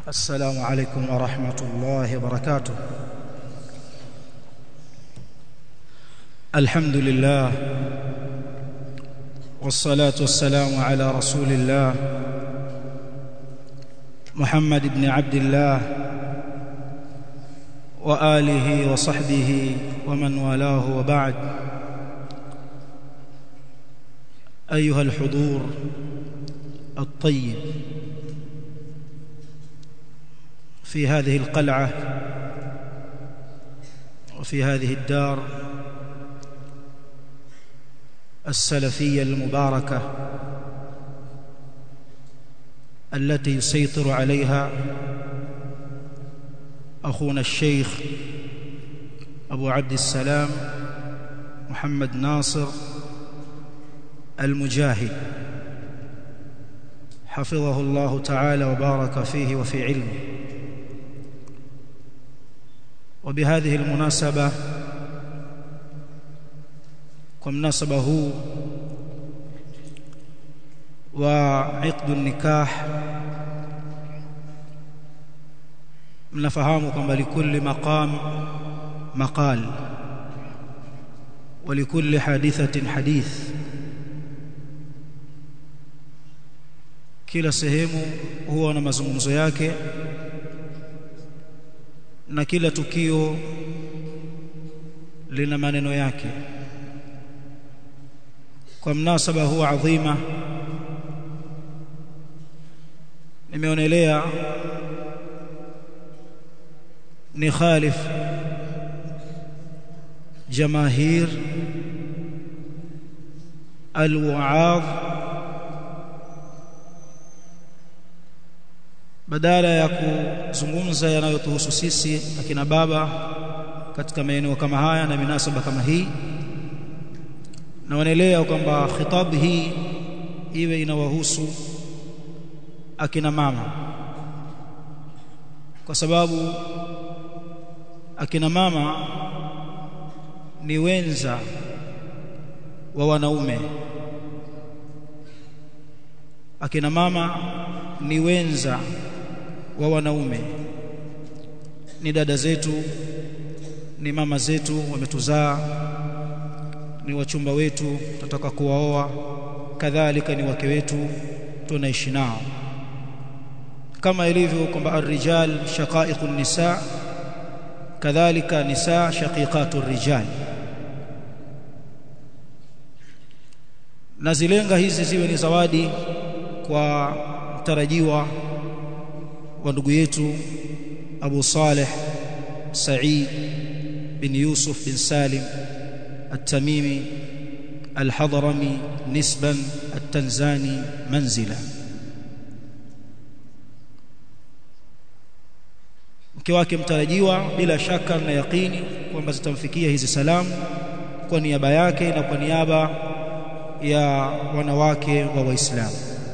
السلام عليكم ورحمة الله وبركاته الحمد لله والصلاة والسلام على رسول الله محمد بن عبد الله وآله وصحبه ومن والاه وبعد أيها الحضور الطيب في هذه القلعة وفي هذه الدار السلفية المباركة التي يسيطر عليها أخونا الشيخ أبو عبد السلام محمد ناصر المجاهد حفظه الله تعالى وبارك فيه وفي علمه وبهذه المناسبة ومناسبة هو وعقد النكاح mnafahamu kwamba likulli maqam maqal ولكل حادثة حديث kila sehemu huwa na mazungumzo yake na kila tukio lina maneno yake kwa mnasaba huwa adhima nimeonelea ni khalif jamaahir alwaadh badala ya kuzungumza yanayotuhusu sisi akina baba katika maeneo kama haya na minasaba kama hii naonelea kwamba khitab hii iwe inawahusu akina mama kwa sababu akina mama ni wenza wa wanaume akina mama ni wenza wa wanaume ni dada zetu ni mama zetu wametuzaa ni wachumba wetu tunataka kuwaoa kadhalika ni wake wetu tunaishi nao kama ilivyo kwamba ar-rijal shaqaiqun nisa kadhalika nisa shaqiqatu rijal nazilenga hizi ziwe ni zawadi kwa mtarajiwa wa ndugu yetu Abu Saleh Said bin Yusuf bin Salim التميمي الحضرمي نسبا التنزاني منزلا mke wake mtarajiwa bila shaka na yakini kwamba zitamfikia hizi salamu kwa niaba yake na kwa niaba ya wanawake wa Waislamu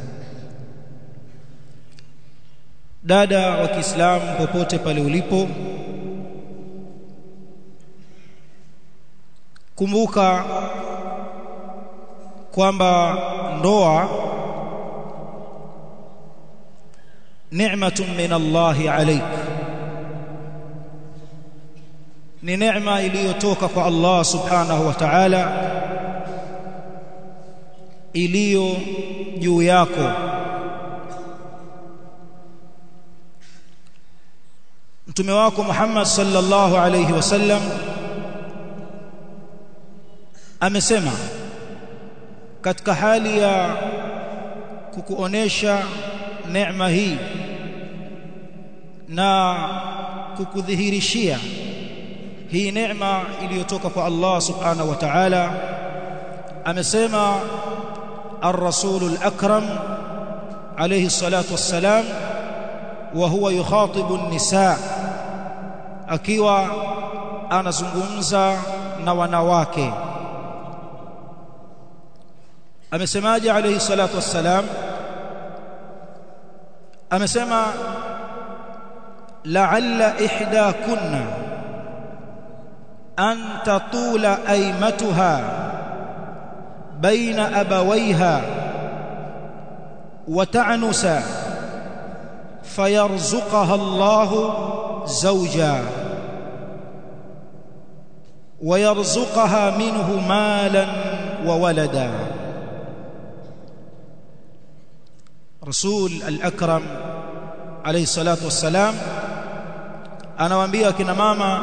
dada wa Kiislamu popote pale ulipo kumbuka kwamba ndoa ni'matun min Allah alayk ni neema iliyotoka kwa Allah subhanahu wa ta'ala iliyo juu yako mtume wako Muhammad sallallahu alayhi wasallam amesema katika hali ya kukuonesha neema hii na kukudhihirishia hii neema iliyotoka kwa Allah subhanahu wa ta'ala amesema الرسول الأكرم عليه الصلاة والسلام وهو يخاطب النساء akiwa anazungumza na wanawake amesemaje alayhi salatu wassalam amesema la'alla ihdakunna an tatula aymatuha baina abawayha wa ta'nusa fayarzuqaha Allah zawja ويرزقها منه مالا وولدا رسول الأكرم عليه الصلاة والسلام anawaambia akina mama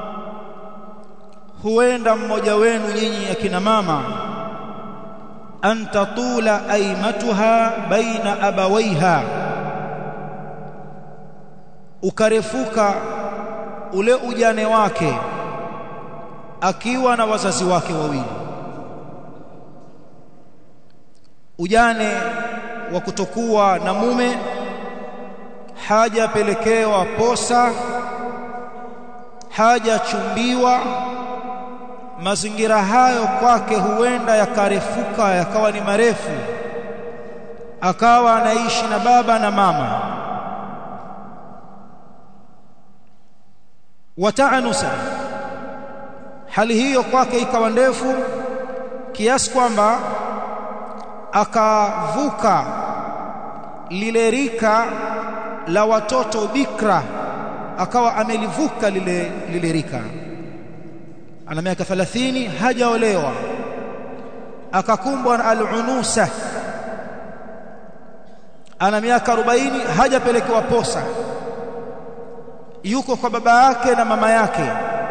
huenda mmoja wenu nyinyi akina mama an tatula aimatuha baina abawaiha ukarefuka ule ujane wake akiwa na wazazi wake wawili ujane wa kutokuwa na mume hajapelekewa posa hajachumbiwa mazingira hayo kwake huenda yakarefuka yakawa ni marefu akawa anaishi na baba na mama wataanusa hali hiyo kwake ikawa ndefu kiasi kwamba akavuka lile rika la watoto bikra akawa amelivuka lile lile rika ana miaka 30 hajaolewa akakumbwa na al-unusa ana miaka 40 hajapelekewa posa yuko kwa baba yake na mama yake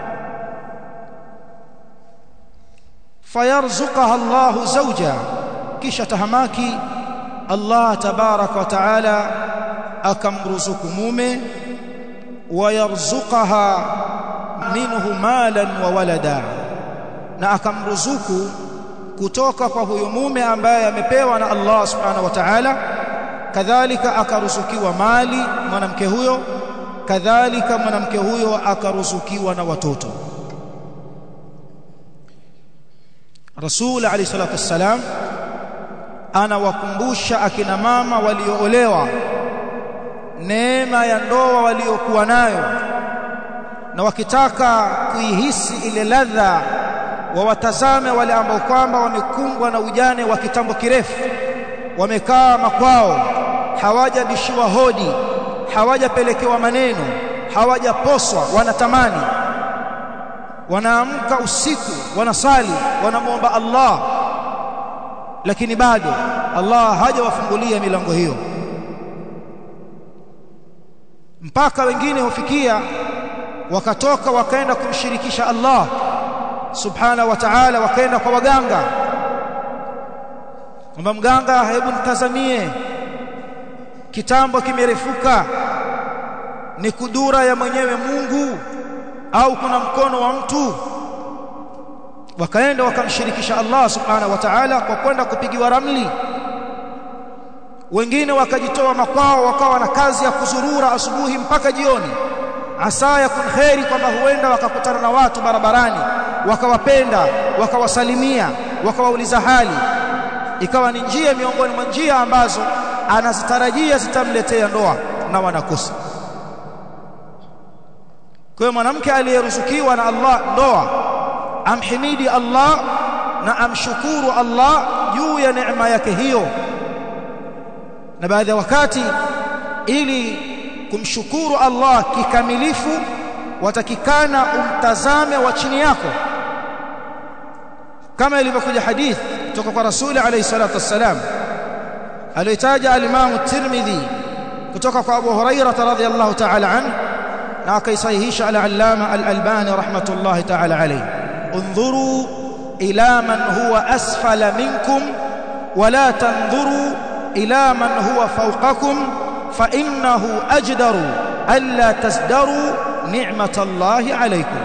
fayarzuqaha Allahu zawja kisha tahamaki Allah tabaraka wa taala akamruzuku mume wayarzuqaha minhu malan wa walada na akamruzuku kutoka kwa huyo mume ambaye amepewa na Allah subhanahu wa ta'ala kadhalika akaruzukiwa mali mwanamke huyo kadhalika mwanamke huyo akaruzukiwa na watoto Rasul alayhi salatu wassalam anawakumbusha akina mama walioolewa neema ya ndoa waliokuwa nayo na wakitaka kuihisi ile ladha wawatazame wale ambao kwamba wamekumbwa na ujane wa kitambo kirefu wamekaa makwao hawajabishiwa hodi hawajapelekewa maneno hawajaposwa wanatamani wanaamka usiku wanasali wanamwomba Allah lakini bado Allah hajawafungulia milango hiyo mpaka wengine hufikia wakatoka wakaenda kumshirikisha Allah subhana wa ta'ala wakaenda kwa waganga kwamba mganga hebu nitazamie kitambo kimerefuka ni kudura ya mwenyewe Mungu au kuna mkono wa mtu wakaenda wakamshirikisha Allah subhanahu wa ta'ala kwa kwenda kupigiwa ramli wengine wakajitoa makwao wakawa na kazi ya kuzurura asubuhi mpaka jioni asa yakun khairi kwamba huenda wakakutana na watu barabarani wakawapenda wakawasalimia wakawauliza hali ikawa ni njia miongoni mwa njia ambazo anazitarajia zitamletea ndoa na wanakosa kwa hiyo mwanamke aliyeruzukiwa na Allah ndoa amhimidi Allah na amshukuru Allah juu ya neema yake hiyo na baadhi ya wakati ili kumshukuru Allah kikamilifu watakikana umtazame wa chini yako kama ilivyokuja hadith kutoka kwa rasuli alayhi salatu wassalam aliyotaja al-Imam Tirmidhi kutoka kwa Abu Hurairah radhiyallahu ta'ala anhu na akaisahihisha al-Allama al-Albani rahmatullahi ta'ala alayhi انظروا إلى من هو أسفل منكم ولا تنظروا إلى من هو فوقكم فإنه أجدر ألا تزدروا نعمة الله عليكم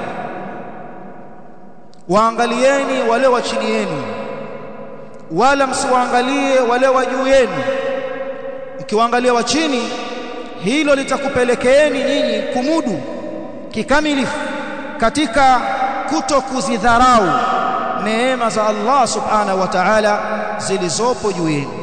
waangalieni wale wa chini yenu wala msiwaangalie wale wa juu yenu mkiwaangalia wa chini hilo litakupelekeeni nyinyi kumudu kikamilifu katika kuto kuzidharau neema za Allah subhanahu wa ta'ala zilizopo juu yenu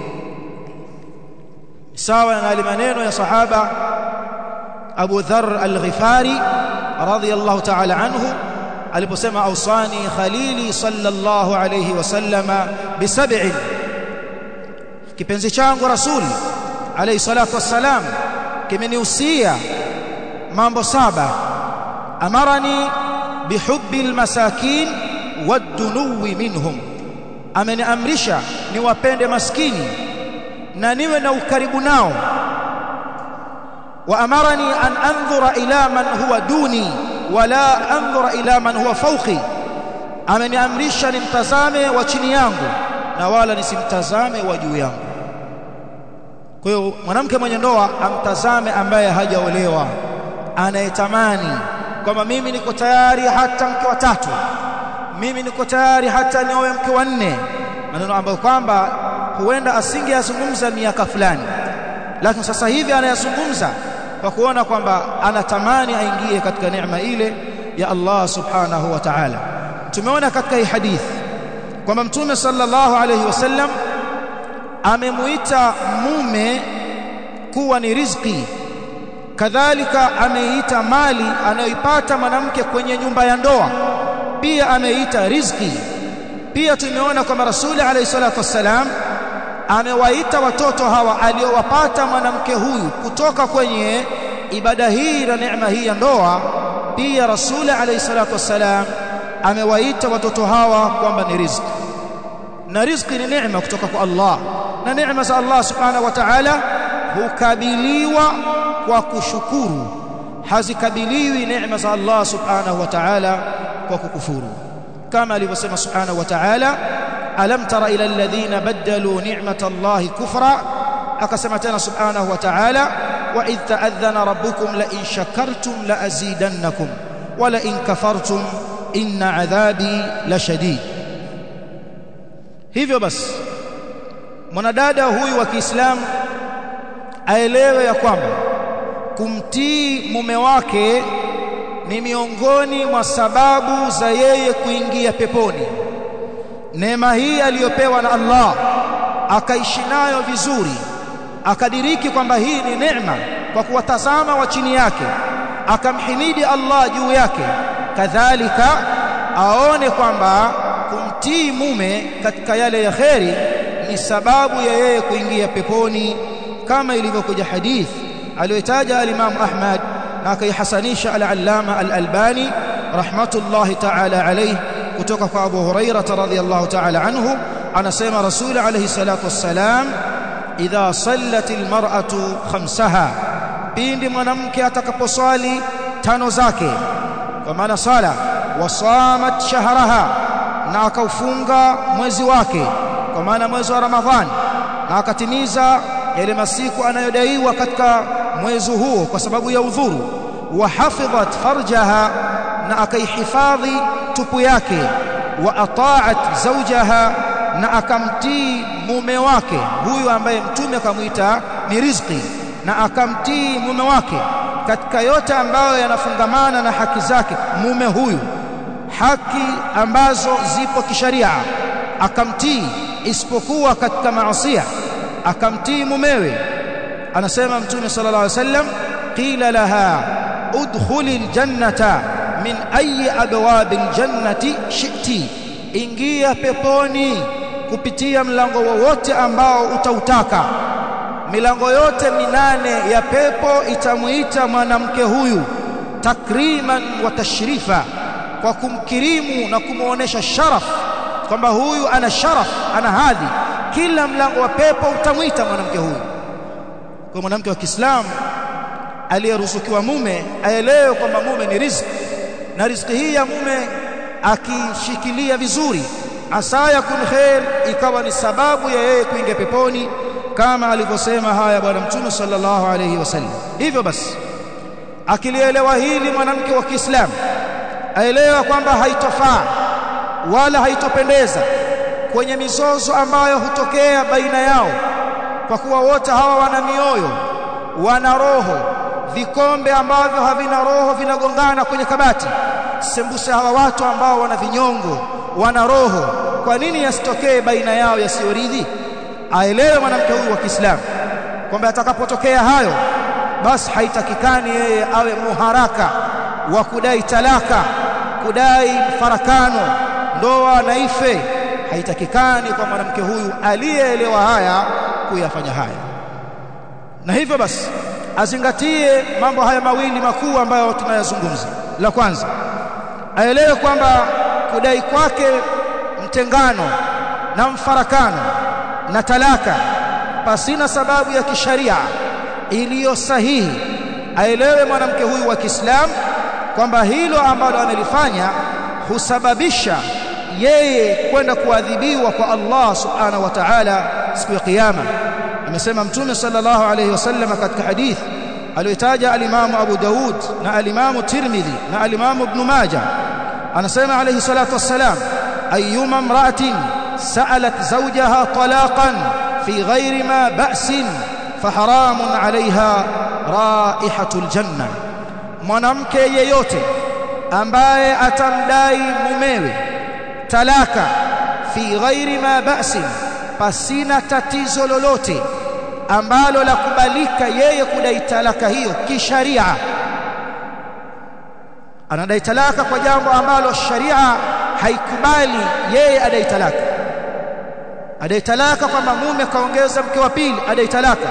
sawa na yale maneno ya sahaba Abu Dharr al-Ghifari radhiyallahu ta'ala anhu aliposema ausani khalili sallallahu alayhi wasallama bisab'in kipenzi changu rasul alayhi salatu wassalam kimenihusia mambo saba amarani bihubbi almasakin wadunuwi minhum ameniamrisha niwapende maskini na niwe na ukaribu nao wa amarani an andhura ila man huwa duni wala andhura ila man huwa fawqi ameniamrisha nimtazame wa chini yangu na wala nisimtazame wa juu yangu kwa hiyo mwanamke mwenye ndoa amtazame ambaye hajaolewa anayetamani kwamba mimi niko tayari hata mke wa tatu mimi niko tayari hata nioe mke wa nne maneno ambayo kwamba huenda asingeyazungumza miaka fulani lakini sasa hivi anayazungumza kwa kuona kwamba anatamani aingie katika neema ile ya Allah subhanahu wa ta'ala tumeona katika hii hadithi kwamba mtume sallallahu alayhi wasallam amemuita mume kuwa ni riziki kadhalika ameita mali anayoipata mwanamke kwenye nyumba ya ndoa pia ameita riziki pia tumeona kwamba rasuli alayhi salatu wassalam amewaita watoto hawa aliowapata mwanamke huyu kutoka kwenye ibada hii na neema hii ya ndoa pia rasuli alayhi salatu wassalam amewaita watoto hawa kwamba ni riziki na riziki ni neema kutoka kwa Allah na neema za Allah subhanahu wa ta'ala hukabiliwa kwa kushukuru hazikabiliwi neema za Allah subhanahu wa ta'ala kwa kukufuru kama alivyosema subhanahu wa ta'ala alam tara ila alladhina badalu ni'mata Allah kufra akasema tena subhanahu wa ta'ala wa idh ta'adhana rabbukum la in shakartum la azidannakum wa la in kafartum inna adhabi la shadid hivyo basi mwanadada huyu wa Kiislamu aelewe ya kwamba kumtii mume wake ni miongoni mwa sababu za yeye kuingia peponi neema hii aliyopewa na Allah akaishi nayo vizuri akadiriki kwamba hii ni neema kwa kuwatazama wa chini yake akamhimidi Allah juu yake kadhalika aone kwamba kumtii mume katika yale ya kheri ni sababu ya yeye kuingia peponi kama ilivyokuja hadith aliyotaja al-Imam Ahmad na akaihasanisha al-Allama al-Albani rahmatullahi ta'ala alayhi kutoka kwa Abu Hurairah radhiyallahu ta'ala anhu anasema Rasul alayhi salatu wassalam idha sallat al-mar'atu khamsaha pindi mwanamke atakaposwali tano zake kwa maana sala wasamat shahraha na akaufunga mwezi wake kwa maana mwezi wa Ramadhani na akatimiza yale masiku anayodaiwa katika mwezi huo kwa sababu ya udhuru wa hafidhat farjaha na akaihifadhi tupu yake wa ata'at zawjaha na akamtii mume wake huyu ambaye mtume akamwita ni riziki na akamtii mume wake katika yote ambayo yanafungamana na haki zake mume huyu haki ambazo zipo kisharia akamtii isipokuwa katika maasiya akamtii mumewe anasema mtume sallallahu alaihi wasallam qila laha udkhuli aljannata min ayi abwab aljannati shi'ti ingia peponi kupitia mlango wowote ambao utautaka milango yote minane ya pepo itamuita mwanamke huyu takriman wa tashrifa kwa kumkirimu na kumuonesha sharaf kwamba huyu ana sharaf ana hadhi kila mlango wa pepo utamwita mwanamke huyu kwa mwanamke wa Kiislamu aliyeruzukiwa mume aelewe kwamba mume ni riziki na riziki hii ya mume akishikilia vizuri asa yakun khair ikawa ni sababu ya yeye kuingia peponi kama alivyosema haya bwana mtume sallallahu alayhi wasallam hivyo basi akilielewa hili mwanamke wa Kiislamu aelewa kwamba haitofaa wala haitopendeza kwenye mizozo ambayo hutokea baina yao kwa kuwa wote hawa wana mioyo wana roho vikombe ambavyo havina roho vinagongana kwenye kabati sembuse hawa watu ambao wana vinyongo wana roho kwa nini yasitokee baina yao yasiyoridhi aelewe mwanamke huyu wa Kiislamu kwamba atakapotokea hayo basi haitakikani yeye awe muharaka wa kudai talaka kudai farakano ndoa na ife haitakikani kwa mwanamke huyu aliyeelewa haya kuyafanya haya na hivyo basi azingatie mambo haya mawili makuu ambayo tunayazungumza la kwanza aelewe kwamba kudai kwake mtengano na mfarakano na talaka pasina sababu ya kisharia iliyo sahihi aelewe mwanamke huyu wa Kiislamu kwamba hilo ambalo amelifanya husababisha yeye kwenda kuadhibiwa kwa Allah subhanahu wa ta'ala siku ya kiyama amesema mtume sallallahu alayhi wasallam katika hadithi aliyotaja alimamu Abu Daud na alimamu Tirmidhi na alimamu Ibn Majah anasema alayhi salatu wassalam ayyuma imra'atin sa'alat zawjaha talaqan fi ghairi ma ba'sin faharamun 'alayha raihatul janna mwanamke yeyote ambaye atamdai mumewe talaka fi ghairi ma ba'sin pasina tatizo lolote ambalo la kubalika yeye kudai talaka hiyo kisharia anadai talaka kwa jambo ambalo sharia haikubali yeye adai talaka adai talaka kwamba mume kaongeza mke wa pili adai talaka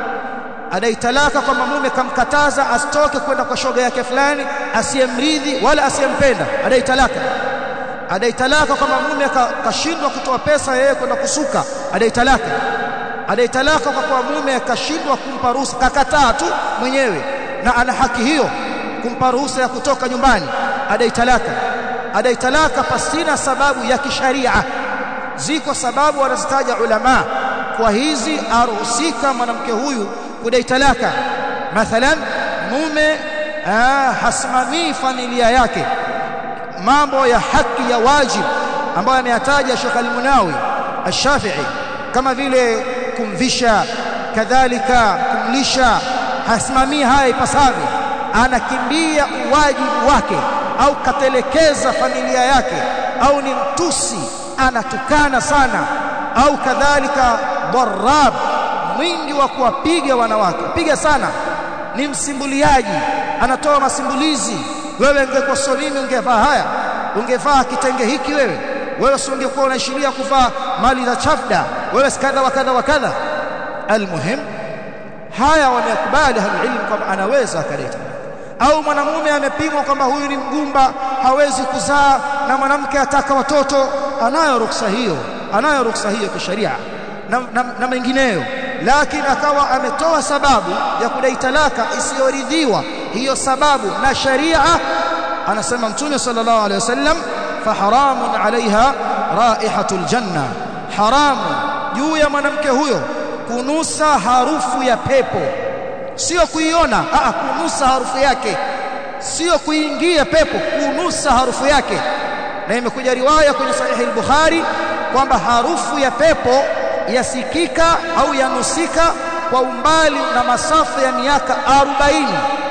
adai talaka kwamba mume kamkataza asitoke kwenda kwa shoga yake fulani asiyemridhi wala asiyempenda adai talaka adai talaka kwamba mume kashindwa kutoa pesa yeye kwenda kusuka adai talaka adai talaka kwa kuwa mume kashindwa kumpa ruhusa kakataa tu mwenyewe na ana haki hiyo kumpa ruhusa ya kutoka nyumbani adai talaka adai talaka pasina sababu ya kisharia ziko sababu wanazitaja ulama kwa hizi aruhusika mwanamke huyu kudai talaka mathalan mume hasimamii familia yake mambo ya haki ya wajib ambayo ameyataja Sheikh Al-Munawi Ash-Shafi'i kama vile kumvisha kadhalika kumlisha hasimamii haya ipasavyo anakimbia uwajibu wake au katelekeza familia yake au ni mtusi anatukana sana au kadhalika darab mwingi wa kuwapiga wanawake piga sana ni msimbuliaji anatoa masimbulizi wewe ungekuwa mimi ungevaa haya ungevaa kitenge hiki wewe wewe si ungekuwa unaishiria kuvaa mali za chafda wewe kadha wa kadha wa kadha almuhim haya wamekubali halilmu kwamba anaweza akaleta au mwanamume amepimwa kwamba huyu ni mgumba hawezi kuzaa na mwanamke ataka watoto anayo ruksa hiyo anayo ruksa hiyo kisheria na, na, na mengineyo lakini akawa ametoa sababu ya kudai talaka isiyoridhiwa hiyo sababu na sharia anasema mtume sallallahu alaihi wasallam faharamun alaiha raihatul janna haramu juu ya mwanamke huyo kunusa harufu ya pepo sio kuiona a kunusa harufu yake sio kuingia pepo kunusa harufu yake na imekuja riwaya kwenye sahihi al-Bukhari kwamba harufu ya pepo yasikika au yanusika kwa umbali na masafa ya miaka 40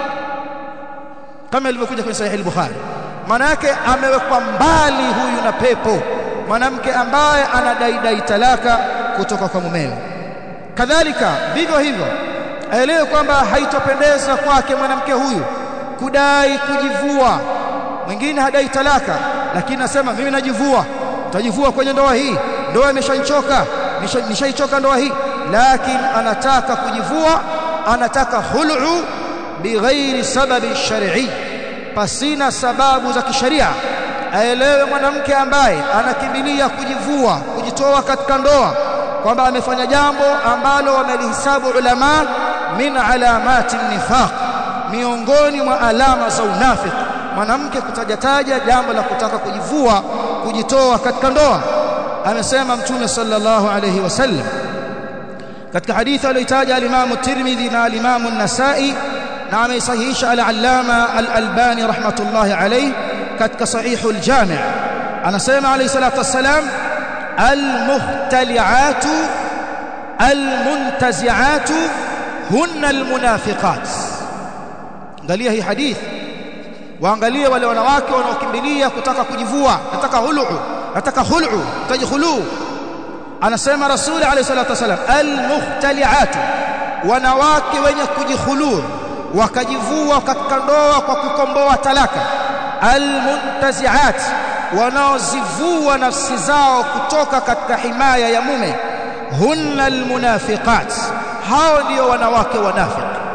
kama ilivyokuja kwenye sahihi al-Bukhari maana yake amewekwa mbali huyu na pepo mwanamke ambaye anadai dai talaka kutoka kwa mumewe kadhalika vivyo hivyo aelewe kwamba haitopendeza kwake mwanamke huyu kudai kujivua mwingine hadai talaka lakini nasema mimi najivua utajivua kwenye ndoa hii ndoa imeshanichoka nishaichoka ndoa hii lakini anataka kujivua anataka hul'u bighairi sababi shar'i pasina sababu za kisheria aelewe mwanamke ambaye anakimbilia kujivua kujitoa katika ndoa kwamba amefanya jambo ambalo wamelihisabu ulama min alamati nifaq miongoni mwa alama za unafiki mwanamke kutajataja jambo la kutaka kujivua kujitoa katika ndoa amesema mtume sallallahu alayhi wasallam katika hadithi aliyotaja al-Imam Tirmidhi na al-Imam an-Nasa'i na ameisahihisha al-Allama al-Albani rahmatullahi alayhi katika sahihu al-Jami' anasema alayhi salatu wassalam al-muhtali'atu al-muntazi'atu hunna al-munafiqat angalia hii hadithi waangalie wale wanawake wanaokimbilia kutaka kujivua nataka hulu nataka hulu tajkhulu anasema rasuli alayhi salatu wasalam almuhtali'at wanawake wenye kujikhulu wakajivua katika ndoa kwa kukomboa talaka almuntazi'at wanaozivua nafsi zao kutoka katika himaya ya mume hunna almunafiqat hao ndio wanawake wanafiki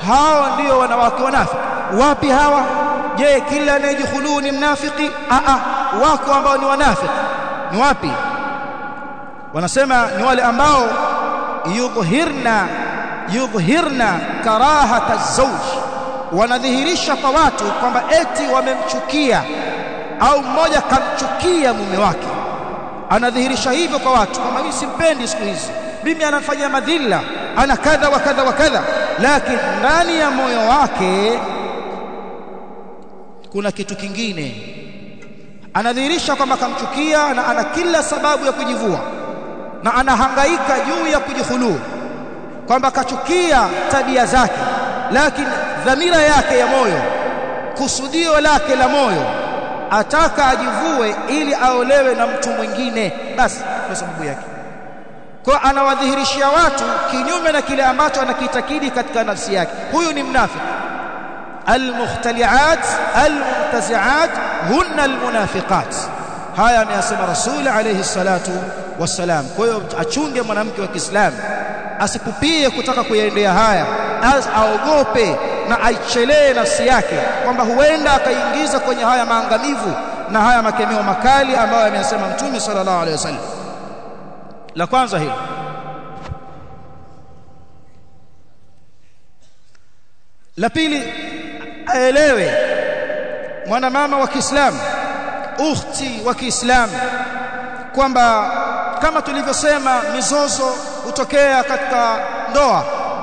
hao ndio wanawake wanafiki wapi hawa je kila anayejihuluu ni mnafiki a a wako ambao ni wanafiki ni wapi wanasema ni wale ambao yudhhirna yudhhirna karahata zawj wanadhihirisha kwa watu kwamba eti wamemchukia au mmoja kamchukia mume wake anadhihirisha hivyo kwa watu kwamba mimi simpendi siku hizi mimi anafanya madhila ana kadha wa kadha wa kadha lakini ndani ya moyo wake kuna kitu kingine anadhihirisha kwamba kamchukia na ana kila sababu ya kujivua na anahangaika juu ya kujihuluu kwamba kachukia tabia zake lakini dhamira yake ya moyo kusudio lake la moyo ataka ajivue ili aolewe na mtu mwingine basi kwa sababu yake kwa anawadhihirishia watu kinyume na kile ambacho anakitakidi katika nafsi yake huyu ni mnafiki المختلعات المنتزعات هن المنافقات haya ameyasema rasul alayhi salatu wassalam kwa hiyo achunge mwanamke wa Kiislamu asipupie kutaka kuyaendea haya as aogope na aichelee nafsi yake kwamba huenda akaingiza kwenye haya maangamivu na haya makemeo makali ambayo ameyasema mtume sallallahu alayhi wasallam la kwanza hilo la pili aelewe mwanamama wa Kiislamu ukhti wa Kiislamu kwamba kama tulivyosema mizozo hutokea katika ndoa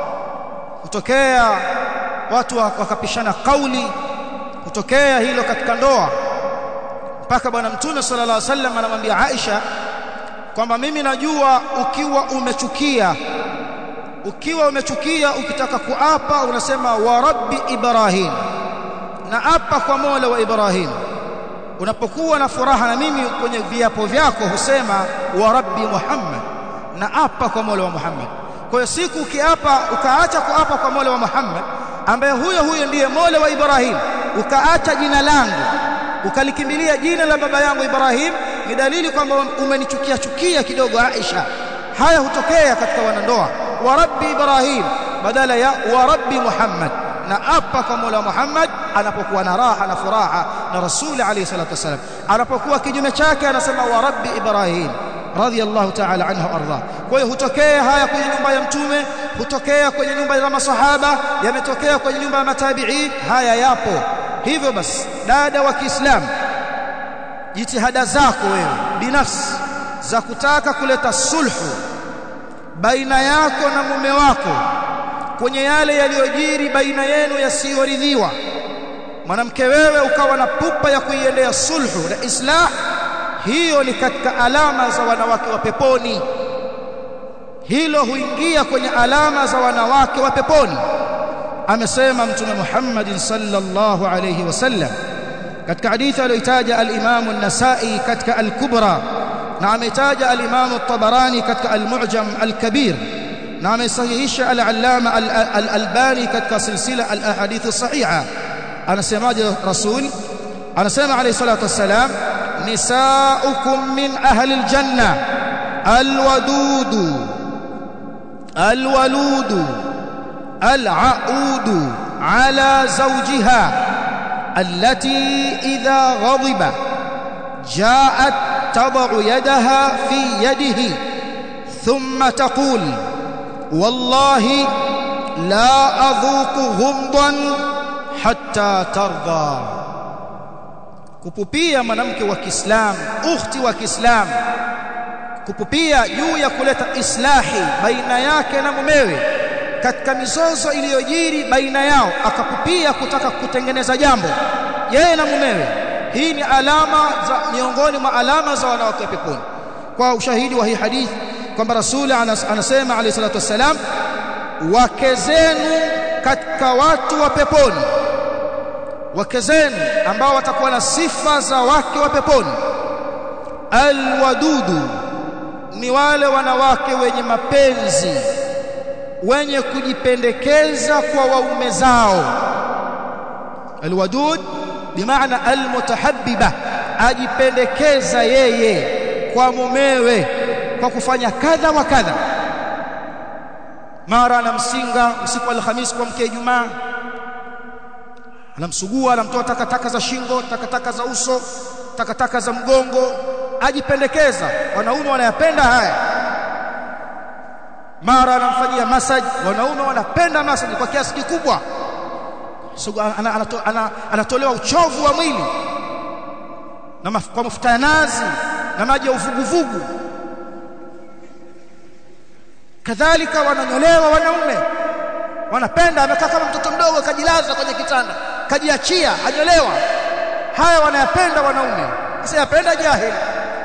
hutokea watu wakapishana kauli hutokea hilo katika ndoa mpaka bwana mtume sallallahu alaihi wasallam anamwambia Aisha kwamba mimi najua ukiwa umechukia ukiwa umechukia ukitaka kuapa unasema wa rabbi ibrahim na apa kwa mola wa ibrahim unapokuwa na furaha na mimi kwenye viapo vyako husema wa rabbi muhammad na apa kwa mola wa muhammad kwa hiyo siku ukiapa ukaacha kuapa kwa mola wa muhammad ambaye huyo huyo ndiye mola wa ibrahim ukaacha jina langu ukalikimbilia jina la baba yangu ibrahim ni dalili kwamba umenichukia chukia kidogo aisha haya hutokea katika wanandoa wa rabbi ibrahim badala ya wa rabbi muhammad na apa kwa mola muhammad anapokuwa na raha na furaha na rasuli alayhi salatu wasalam anapokuwa kinyume chake anasema wa rabbi ibrahim radiyallahu ta'ala anhu arda kwa hiyo hutokea haya kwenye nyumba ya mtume hutokea kwenye nyumba ya masahaba yametokea kwenye nyumba ya matabi'in haya yapo hivyo basi dada wa Kiislamu jitihada zako wewe binafsi za kutaka kuleta sulhu baina yako na mume wako kwenye yale yaliyojiri baina yenu yasiyoridhiwa mwanamke wewe ukawa na pupa ya kuiendea sulhu na islah hiyo ni katika alama za wanawake wa peponi hilo huingia kwenye alama za wanawake wa peponi amesema mtume Muhammad sallallahu alayhi wasallam katika hadithi aliyotaja al-Imam an-Nasa'i katika al-Kubra na ametaja al-Imam at-Tabarani katika al-Mu'jam al-Kabir na amesahihisha al-Allama al-Albani katika silsila al-ahadith as-sahiha anasemaje rasul anasema alayhi salatu wassalam nisaukum min ahli al-janna al-wadud al-walud العؤود على زوجها التي إذا غضب جاءت تضع يدها في يده ثم تقول والله لا أذوق غمضا حتى ترضى kupupia mwanamke wa Kiislamu ukhti wa Kiislamu kupupia juu ya kuleta islahi baina yake na mumewe katika mizozo iliyojiri baina yao akapupia kutaka kutengeneza jambo yeye na mumewe hii ni alama za miongoni mwa alama za wanawake peponi kwa ushahidi wa hii hadithi kwamba rasuli anasema alayhi salatu wassalam wake zenu katika watu wa peponi wake zenu ambao watakuwa na sifa za wake wa peponi alwadudu ni wale wanawake wenye mapenzi wenye kujipendekeza kwa waume zao alwadud bimaana almutahabbiba ajipendekeza yeye kwa mumewe kwa kufanya kadha wa kadha mara anamsinga usiku wa Alhamis kwa mke Ijumaa anamsugua anamtoa takataka za shingo takataka za uso takataka za mgongo ajipendekeza wanaume wanayapenda haya mara anamfanyia massage wanaume wanapenda massage kwa kiasi kikubwa so, anatolewa ana, ana, ana uchovu wa mwili na maf, kwa mafuta ya nazi na maji ya uvuguvugu kadhalika wananyolewa wanaume wanapenda amekaa kama mtoto mdogo akajilaza kwenye kitanda kajiachia anyolewa haya wanayapenda wanaume sasa yapenda jahili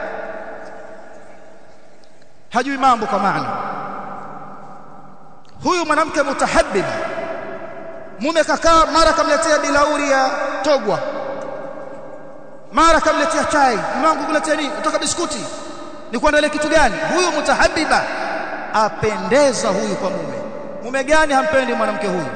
hajui mambo kwa maana huyu mwanamke mutahabbib mume kakaa mara kamletea bilauri ya togwa mara kamletea chai mwangu kuletea nini kutoka biskuti ni kuandalia kitu gani huyu mutahabbiba apendeza huyu kwa mume mume gani hampendi mwanamke huyu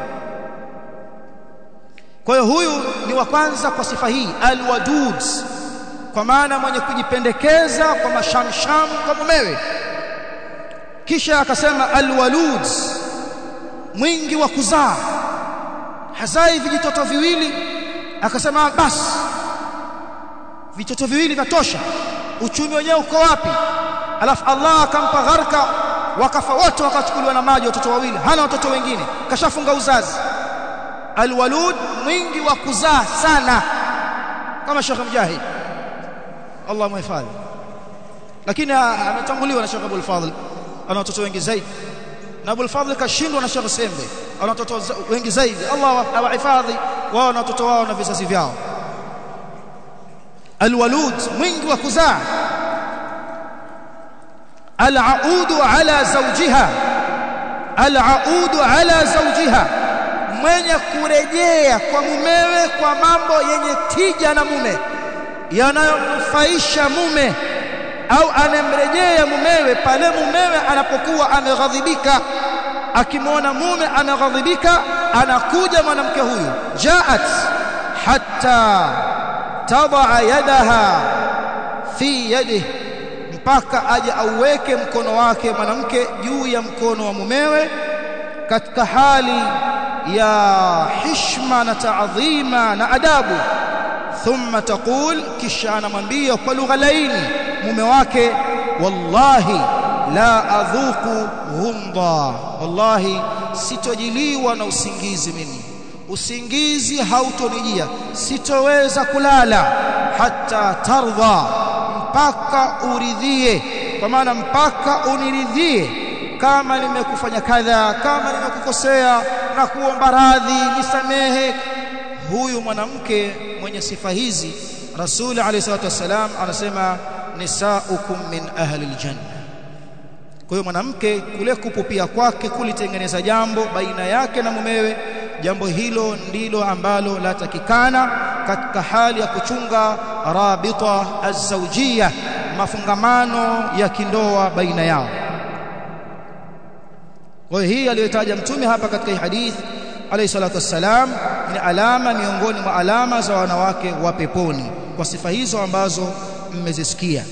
kwa hiyo huyu ni wa kwanza kwa sifa hii alwadud kwa maana mwenye kujipendekeza kwa mashamsham kwa mumewe kisha akasema alwalud mwingi wa kuzaa hazai vijitoto viwili akasema basi vitoto viwili vitosha uchumi wenyewe uko wapi alafu Allah akampa gharka wakafa wote wakachukuliwa na maji watoto wawili hana watoto wengine kashafunga uzazi alwalud mwingi wa kuzaa sana kama Sheikh Mujahid Allah muhifadhi lakini ametanguliwa na Sheikh Abdul Fadhl ana watoto wengi zaidi na Abdul Fadhl kashindwa na Sheikh Sembe ana watoto wengi zaidi Allah awahifadhi wao na watoto wao na vizazi vyao alwalud mwingi wa kuzaa alaudu ala zawjiha alaudu ala zawjiha mwenye kurejea kwa mumewe kwa mambo yenye tija na mume yanayomnufaisha mume au anemrejea mumewe pale mumewe anapokuwa ameghadhibika akimwona mume ameghadhibika anakuja mwanamke huyu jaat hatta tadaa yadaha fi yadihi mpaka aje auweke mkono wake mwanamke juu ya mkono wa mumewe katika hali ya hishma na taadhima na adabu thumma taqul kisha anamwambia kwa lugha laini mume wake wallahi la adhuku ghumda wallahi sitojiliwa na usingizi mimi usingizi hautonijia sitoweza kulala hata tardha mpaka uridhie kwa maana mpaka uniridhie kama nimekufanya kadha kama nimekukosea na kuomba radhi nisamehe huyu mwanamke mwenye sifa hizi rasul alayhi salatu wasalam anasema nisaukum min ahli aljanna kwa hiyo mwanamke kule kupupia kwake kulitengeneza jambo baina yake na mumewe jambo hilo ndilo ambalo latakikana katika hali ya kuchunga rabita azawjia mafungamano ya kindoa baina yao kwa hiyo hii aliyotaja mtume hapa katika hii hadith alayhi salatu wassalam ni alama miongoni mwa alama za wanawake wa peponi kwa sifa hizo ambazo mmezisikia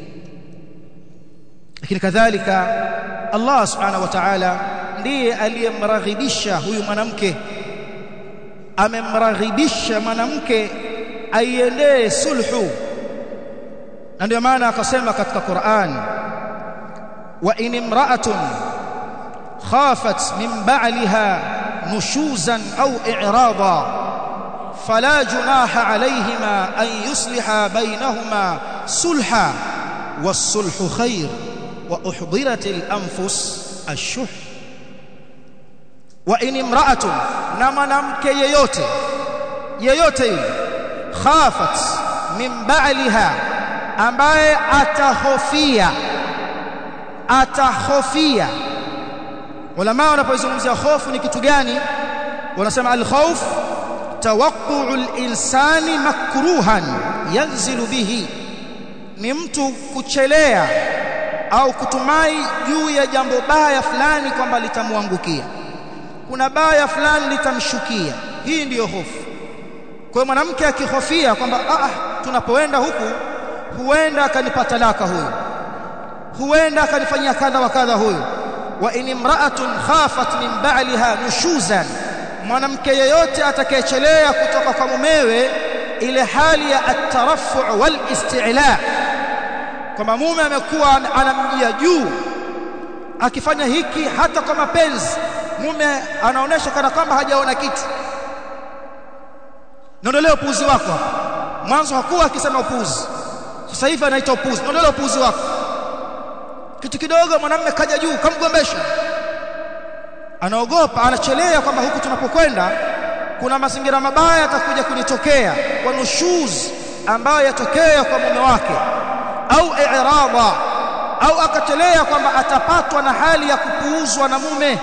lakini kadhalika Allah subhanahu wa ta'ala ndiye aliyemraghibisha huyu mwanamke amemraghibisha mwanamke aiendee sulhu na ndio maana akasema katika Qur'an wa in imra'atun khafat min ba'liha nushuzan aw i'rada fala junaha alayhima an yusliha bainahuma sulha was-sulhu khair wa uhdirat al-anfus ash-shuh wa in imra'atun na mwanamke yeyote yeyote yule khafat min ba'liha ambaye atahofia atahofia ulama wanapozungumzia hofu ni kitu gani wanasema al-khawf tawaqqu'u al-insani makruhan yanzilu bihi ni mtu kuchelea au kutumai juu ya jambo baya fulani kwamba litamwangukia kuna baya fulani litamshukia hii ndiyo hofu kwa mwanamke akihofia kwamba ah tunapoenda huku huenda akanipata talaka huyu huenda akanifanyia kadha wa kadha huyu wa in imra'atun khafat min ba'liha nushuzan mwanamke yeyote atakayechelea kutoka kwa mumewe ile hali ya atarafu wal isti'la kwamba mume amekuwa anamjia juu akifanya hiki hata kwa mapenzi mume anaonesha kana kwamba hajaona kitu niondolee upuuzi wako hapa mwanzo hakuwa akisema upuuzi sasa hivi anaita upuuzi niondolee upuuzi wako kitu kidogo mwanamume kaja juu kamgombesha anaogopa anachelea kwamba huku tunapokwenda kuna mazingira mabaya yatakuja kunitokea kwa nushuz ambayo yatokea kwa mume wake au i'rada au akachelea kwamba atapatwa na hali ya kupuuzwa na mume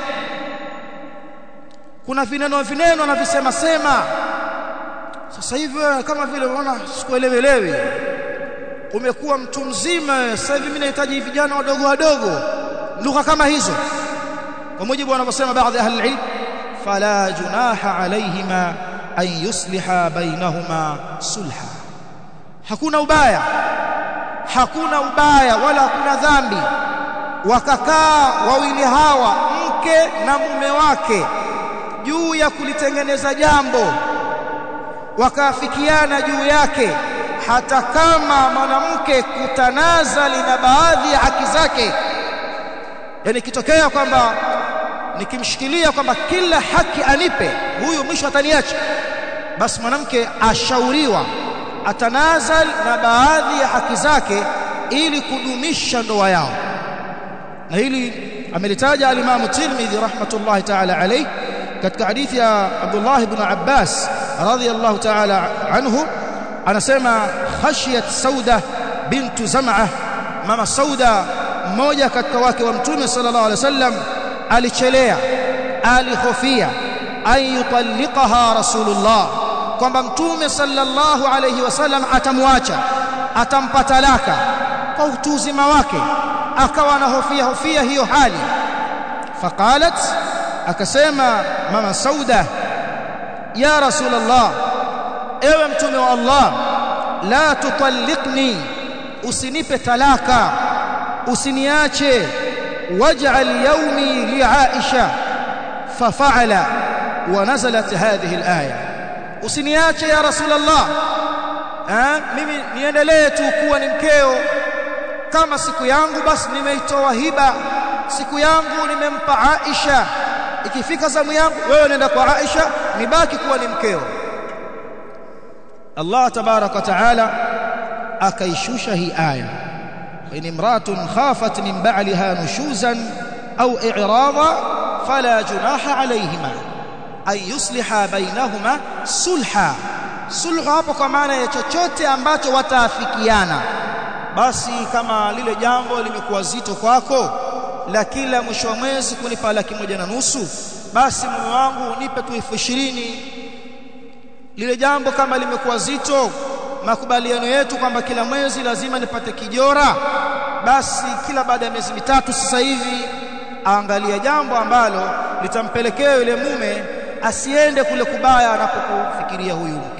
kuna vineno vineno anavisema sema sasa hivi wewe kama vile unaona sikuelewelewi umekuwa mtu mzima sasa hivi mimi nahitaji vijana wadogo wadogo lugha kama hizo kwa mujibu wanavyosema baadhi ya ahli ilm fala junaha alayhima an yusliha bainahuma sulha hakuna ubaya hakuna ubaya wala hakuna dhambi wakakaa wawili hawa mke na mume wake juu ya kulitengeneza jambo wakaafikiana juu yake hata kama mwanamke kutanazali na baadhi ya haki zake yani kitokea kwamba nikimshikilia kwamba kila haki anipe huyu mwisho ataniacha basi mwanamke ashauriwa atanazal na baadhi ya haki zake ili kudumisha ndoa yao na hili amelitaja al-Imam Tirmidhi rahmatullahi ta'ala alayhi katika hadithi ya Abdullah ibn Abbas radhiyallahu ta'ala anhu anasema khashiyat Sauda bintu Zam'ah mama Sauda mmoja katika wake wa Mtume sallallahu alaihi wasallam alichelea alihofia an yutalliqaha Rasulullah kwamba Mtume sallallahu alaihi wasallam atamwacha atampa talaka kwa utu uzima wake akawa anahofia hofia hiyo hali faqalat akasema mama Sauda ya Rasulullah ewe mtume wa Allah la tutalliqni usinipe talaka usiniache waj'al yawmi li Aisha fafa'ala wa nazalat hadhihi al-aya usiniache ya Rasulullah eh mimi niendelee tu kuwa ni mkeo kama siku yangu basi nimeitoa hiba siku yangu nimempa Aisha ikifika zamu yangu wewe nenda kwa Aisha nibaki kuwa ni mkeo Allah tabarak wa taala akaishusha hii aya in imratun khafat min ba'liha nushuzan au i'rada fala junaha alayhima ay yusliha bainahuma sulha sulhu hapo kwa maana ya chochote ambacho wataafikiana basi kama lile jambo limekuwa zito kwako la kila mwisho wa mwezi kunipa laki moja na nusu basi mume wangu nipe tu elfu ishirini lile jambo kama limekuwa zito makubaliano yetu kwamba kila mwezi lazima nipate kijora basi kila baada ya miezi mitatu sasa hivi aangalia jambo ambalo litampelekea yule mume asiende kule kubaya anapokufikiria huyu mke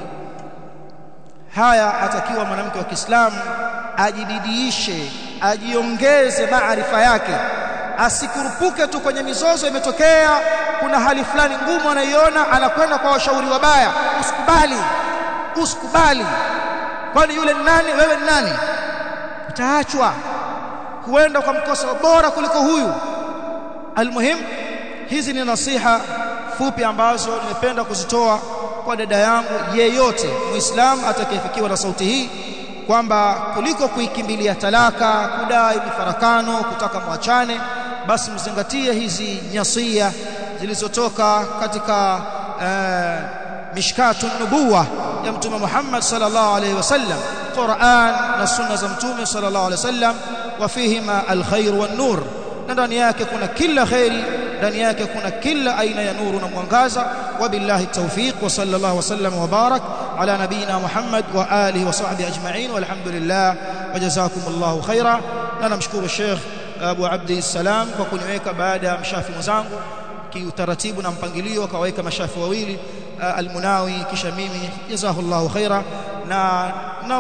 haya atakiwa mwanamke wa Kiislamu ajibidiishe ajiongeze maarifa yake asikurupuke tu kwenye mizozo imetokea kuna hali fulani ngumu anaiona anakwenda kwa washauri wabaya usikubali usikubali kwani yule ni nani wewe ni nani utaachwa huenda kwa mkosa bora kuliko huyu almuhim hizi ni nasiha fupi ambazo nimependa kuzitoa kwa dada yangu yeyote muislamu atakayefikiwa na sauti hii kwamba kuliko kuikimbilia talaka kudai mifarakano kutaka mwachane basi mzingatie hizi nyasia zilizotoka katika uh, mishkatu nubuwa ya mtume Muhammad sallallahu alaihi wasallam Qur'an na sunna za mtume sallallahu alaihi wasallam wa fihima alkhair wan nur na ndani yake kuna kila khairi ndani yake kuna kila aina ya nuru na mwangaza wabillahi tawfiq wa sallallahu wasallam wa barak ala nabina Muhammad wa alihi wa sahbihi ajma'in walhamdulillah wajazakumullahu khaira na namshukuru Sheikh Abu Abdi Salam kwa kuniweka baada ya mshafi mwenzangu kiutaratibu na mpangilio akaweka mashafi wawili almunawi kisha mimi jazahullahu khaira na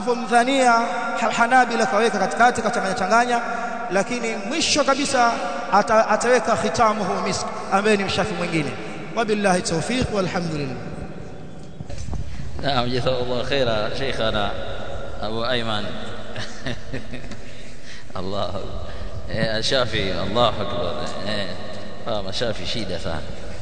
ninavyomdhania Hanabila kaweka katikati kachanganya changanya lakini mwisho kabisa ata, ataweka khitamuhu misk ambaye ni mshafi mwingine wabillahi tawfiq walhamdulillah نعم جزاه الله خيرا شيخنا أبو أيمن الله إيه الشافعي الله أكبر إيه آه شافي shida sana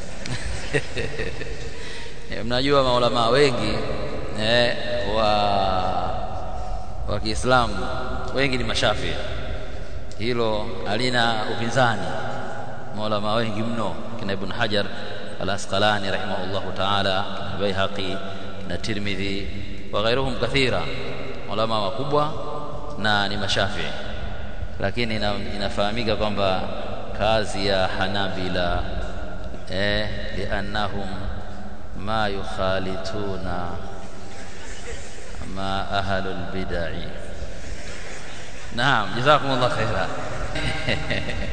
mnajua maulama wengi eh, wa wa Kiislamu wengi ni mashafi hilo halina upinzani maulama wengi mno kina Ibn Hajar al-Asqalani rahimahullahu ta'ala kina Baihaqi na Tirmidhi wa ghairuhum kathira ulama wakubwa na ni mashafi lakini ina, inafahamika kwamba kazi ya Hanabila eh liannahum ma yukhalituna ma ahlul bid'ah naam jazakumullah khaira